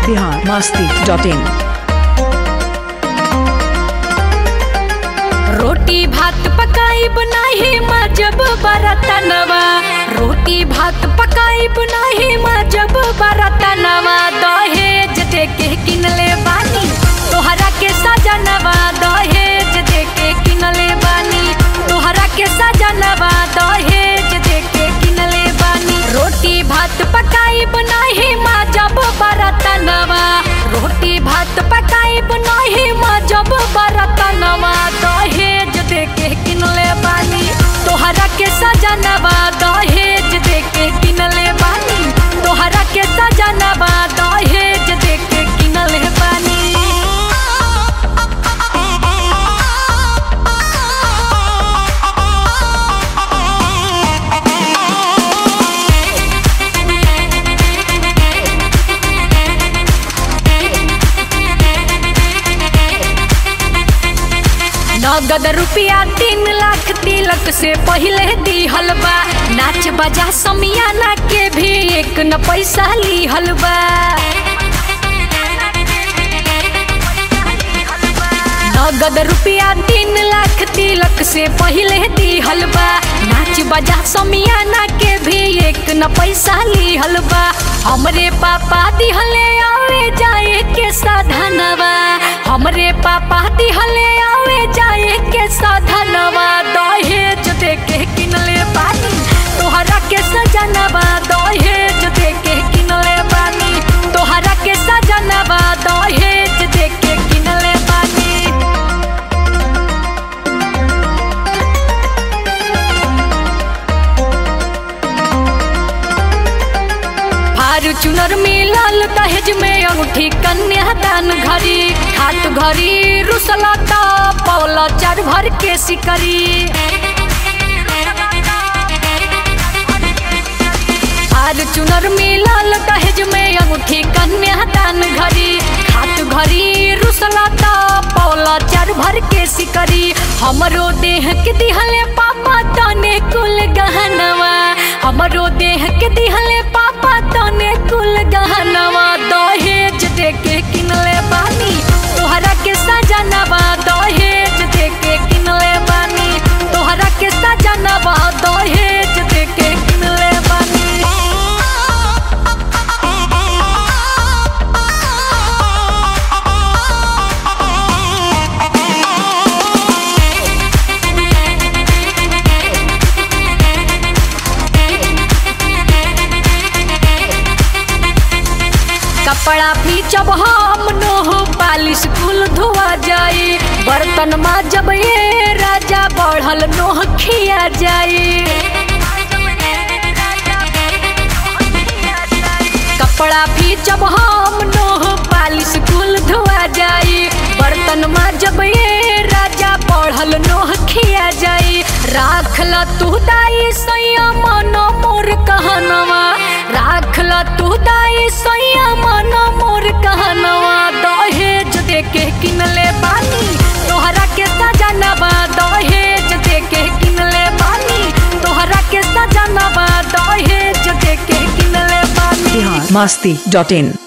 Bihar Masti dot in रोटी भात पकाई बनाही माँ जब बरतनवा रोटी भात पकाई बनाही माँ जब बरतनवा दहेज दे के किनले बानी तोहरा के सजनवा दहेज दे के किनले बानी तोहरा के सजनवा दहेज दे के किनले बानी रोटी भात पकाई बनाही माँ जब बरतनवा रोटी भात पकाई बनाही माँ जब बरतनवा दहेज दे के किनले बानी तोहरा के सजनवा दहेज दे के किनले बानी तोहरा के सजनवा दहेज दे के किनले बानी नगद रुपया तीन लाख तिलक से पहले दिहल बा नाच बजा समियाना के भी एक न पैसा लिहल बा नगद रुपया तीन लाख तिलक से पहले दिहल बा नाच बजा समियाना के भी एक न पैसा लिहल बा हमरे पापा दिहले आवे जाए के साधनवा हमरे पापा दिहले आवे जाए के साधनवा दहेज दे के किनले बानी तोहरा के सजनवा दहेज दे के किनले बानी तोहरा के सजनवा दहेज दे के किनले बानी फार्चूनर मिलल दहेज में अंगूठी कन्यादान घड़ी हाथ घड़ी रुसला ता पौला चार भर के सिकरी फार्चूनर मिलल दहेज में अंगूठी कन्यादान घड़ी हाथ घड़ी रुसला ता पौला चार भर के सिकरी हमरो देह के दिहले पापा तने कुल गहनवा हमरो देह के दिहले पापा तने कुल गहनवा दहेज दे के किनले बानी तोहरा के सजनवा दहेज दे के किनले बानी तोहरा के सजनवा दहेज दे के किनले बानी कपड़ा भी जब हम नोह पालिश कुल धोआ जाए बर्तन में जब ये राजा बढ़ल नोह खिया जाए कपड़ा भी जब हम नोह पालिश कुल धोआ जाए बर्तन में जब ये राजा बढ़ल नोह खिया जाए राख ल तू दाई सैया मन मोर कहनवा राख ल तू दाई सैया मन मोर कहनवा दहेज दे के किनले बानी तोहरा के सजनवा दहेज दे के किनले बानी तोहरा के सजनवा दहेज दे के किनले बानी बिहार मस्ती डॉट इन